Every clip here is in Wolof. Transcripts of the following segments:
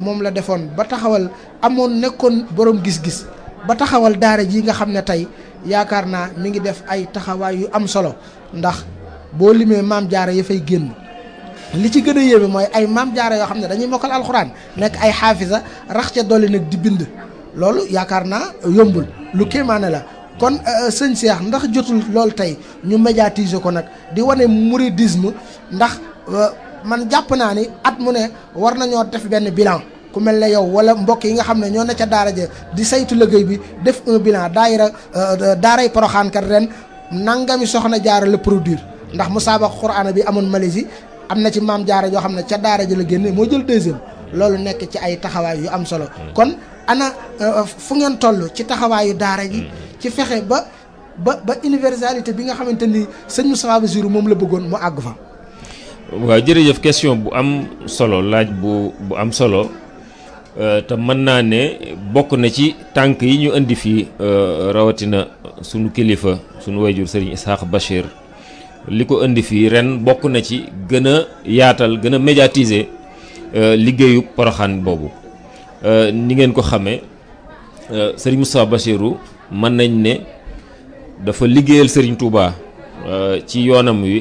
moom la defoon ba taxawal amoon nekkoon borom gis-gis ba taxawal daara ji nga xam ne tey yaakaar naa mi ngi def ay taxawaay yu am solo ndax boo limee maam jaara ya fay génn li ci gën a yéeme mooy ay maam jaara yoo xam ne dañuy mokkal alxuraan nekk ay xaafisa rax ca dolli nag di bind loolu yaakaar naa yombul lu kéemaane la kon sëñ Cheikh ndax jotul loolu tey ñu médiatiser ko nag di wane mouridisme ndax man jàpp naa ni at mu ne war nañoo def benn bilan ku mel ne yow wala mbokk yi nga xam ne ñoo ne ca daara ja di saytu liggéey bi def un bilan daayira daaray Poroxaan kat ren nangami soxna jaara la produire ndax musaabaqa Qur'aan bi amoon Malaisie am na ci maam jaara yoo xam ne ca daara ja la génne moo jël deuxième loolu nekk ci ay taxawaay yu am solo kon ana fu ngeen toll ci taxawaayu daara ji ci fexe ba ba ba universalité bi nga xamante ni sëñ Moustapha Bassirou moom la bëggoon mu àgg fa. waaw jërëjëf question bu am solo laaj bu bu am solo te mën naa ne bokk na ci tànk yi ñu indi fii rawatina sunu kilifa sunu wayjur Serigne Ishaq Bachir li ko indi fii ren bokk na ci gën a yaatal gën a médiatiser liggéeyu poroxaan boobu ni ngeen ko xamee Serigne Moustapha Bachirou mën nañ ne dafa liggéeyal Serigne Touba ci yoonam wi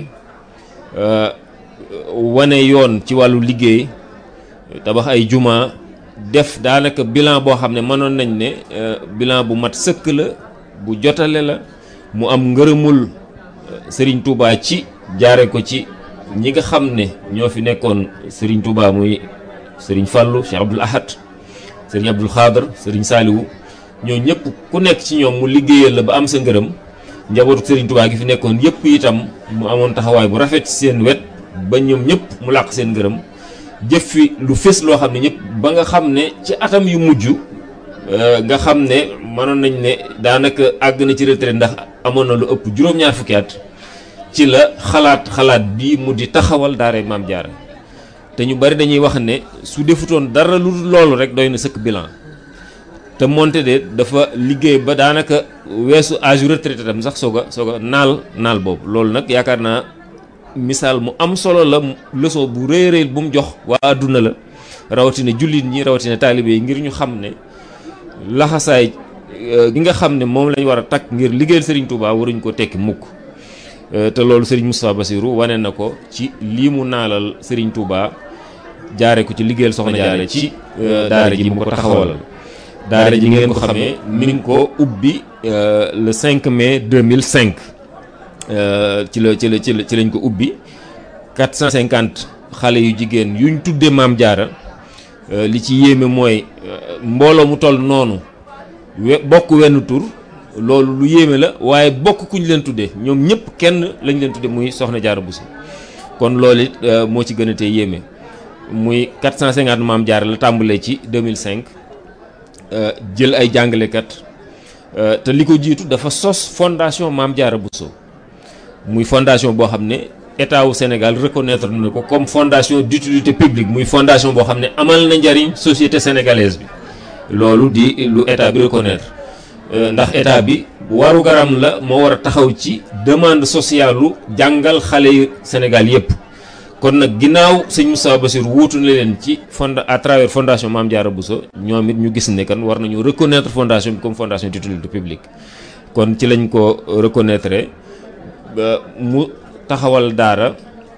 wane yoon ci wàllu liggéey tabax ay juma def daanaka bilan boo xam ne mënoon nañ ne bilan bu mat sëkk la bu jotale la mu am ngërëmul Serigne Touba ci jaare ko ci ñi nga xam ne ñoo fi nekkoon Serigne Touba muy Serigne Fallou Cheikh Abdoul Ahad Serigne Abdoul Khadr Serigne Saliou ñoo ñëpp ku nekk ci ñoom mu liggéeyal la ba am sa ngërëm njabootu Serigne Touba gi fi nekkoon yëpp itam mu amoon taxawaay bu rafet ci seen wet ba ñoom ñëpp mu làq seen ngërëm jëf fi lu fés loo xam ne ñëpp ba nga xam ne ci atam yu mujj nga xam ne mënoon nañ ne daanaka àgg na ci retraite ndax amoon na lu ëpp juróom-ñaar fukki at ci la xalaat xalaat bi mu di taxawal daara Maam Jaara te ñu bari dañuy wax ne su defutoon dara lu loolu rek doy na sëkk bilan te moonte de dafa liggéey ba daanaka weesu âge retraité tam sax soog a soog a naal naal boobu loolu nag yaakaar naa misaal mu am solo la leçon bu rëy rëy bu mu jox waa àdduna la rawatina jullit ñi rawatina taalibe yi ngir ñu xam ne laxasaay gi nga xam ne moom lañ war a takk ngir liggéeyal Serigne Touba waruñ ko tekki mukk te loolu Serigne Moustapha Bassirou wane na ko ci lii mu naalal Serigne Touba jaare ko ci liggéeyal soxna jaare ci daara ji mu ko taxawalal daara ji ngeen ko xamee mi ngi ko ubbi le 5 mai 2005 ci la ci la ci la ci lañ ko ubbi 450 xale yu jigéen yuñ tuddee maam jaara li ci yéeme mooy mbooloo mu toll noonu we bokk wenn tur loolu lu yéeme la waaye bokk kuñ leen tuddee ñoom ñëpp kenn lañ leen tuddee muy soxna jaara Bousso kon loolu it moo ci gën a tee yéeme muy 450 maam jaara la tàmbalee ci 2005 jël ay jàngalekat te li ko jiitu dafa sos fondation maam jaara Bousso muy fondation boo xam ne état wu Sénégal reconnaître na ko comme fondation d'utilité publique muy fondation boo xam ne amal na njariñ société sénégalaise bi loolu di lu état bi reconnaître ndax état bi waru garam la moo war a taxaw ci demande sociale lu jàngal xale yu Sénégal yépp kon nag ginnaaw sëñ Moustapha Bassirou wuutu na leen ci fond à travers fondation Mame Diarra Bousso ñoom it ñu gis ne kan war nañu reconnaître fondation bi comme fondation d'utilité publique kon ci lañ ko reconnaître mu taxawal daara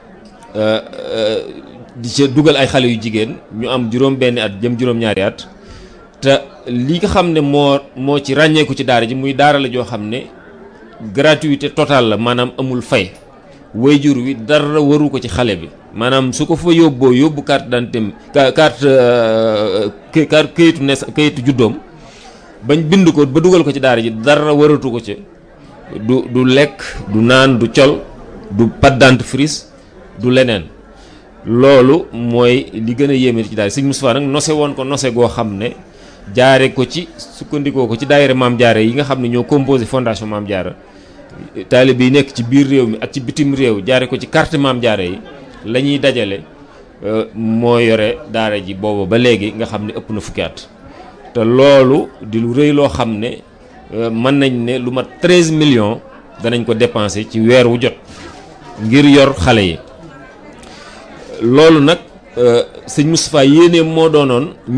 di ca dugal ay xale yu jigéen ñu am juróom benni at jëm juróom-ñaari at te li nga xam ne moo moo ci ràññeeku ci daara ji muy daara la joo xam ne gratuité totale la maanaam amul fay wayjur wi dara waru ko ci xale bi maanaam su ko fa yóbboo yóbbu carte d'identité carte carte kayitu nes kayitu juddoom bañ bind ko ba dugal ko ci daara ji dara waratu ko ci du du lekk du naan du col du pâte dentifrice du leneen loolu mooy li gën a yéeme ci daara sëñ Moustapha nag nose woon ko nose goo xam ne jaare ko ci sukkandikoo ko ci daayira Maam Jaara yi nga xam ne ñoo composé fondation Maam Jaara taalibe yi nekk ci biir réew mi ak ci bitim réew jaare ko ci carte Maam Jaara yi la ñuy dajale moo yore daara ji booba ba léegi nga xam ne ëpp na fukki at te loolu di lu rëy loo xam ne mën nañ ne lu mat 13 millions danañ ko dépenser ci weer wu jot ngir yor xale yi loolu nag sëñ Moustapha yéene moo doonoon